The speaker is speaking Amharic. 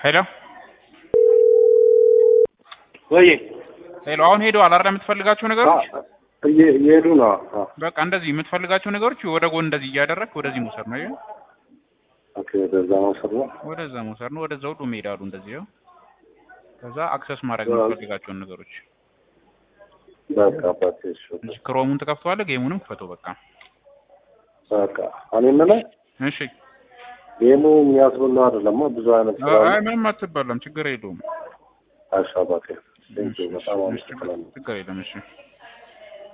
ሄሎ ወይ ሄሎ፣ አሁን ሄደዋል አይደል? የምትፈልጋቸው ነገሮች እየሄዱ ነው። አዎ። በቃ እንደዚህ የምትፈልጋቸው ነገሮች ወደ ጎን እንደዚህ እያደረግክ ወደዚህ መውሰድ ነው። ይኸው ኦኬ፣ ወደዛ መውሰድ ነው። ወደዛ መውሰድ ነው። ወደዛ ሁሉ ይሄዳሉ እንደዚህ ይኸው። ከዛ አክሰስ ማድረግ አዎ። የምትፈልጋቸውን ነገሮች በቃ አባቴ፣ እሺ፣ እንጂ ክሮሙን ትከፍተዋለህ፣ ጌሙንም ክፈተው በቃ። በቃ እኔ የምልህ እሺ። ጌሙ የሚያስብለው አይደለም። ብዙ አይነት ስራ አይ አለ። ምንም አትበላም፣ ችግር የለውም። እሺ አባቴ፣ ቴንኪው በጣም አመሰግናለሁ። ችግር የለም። እሺ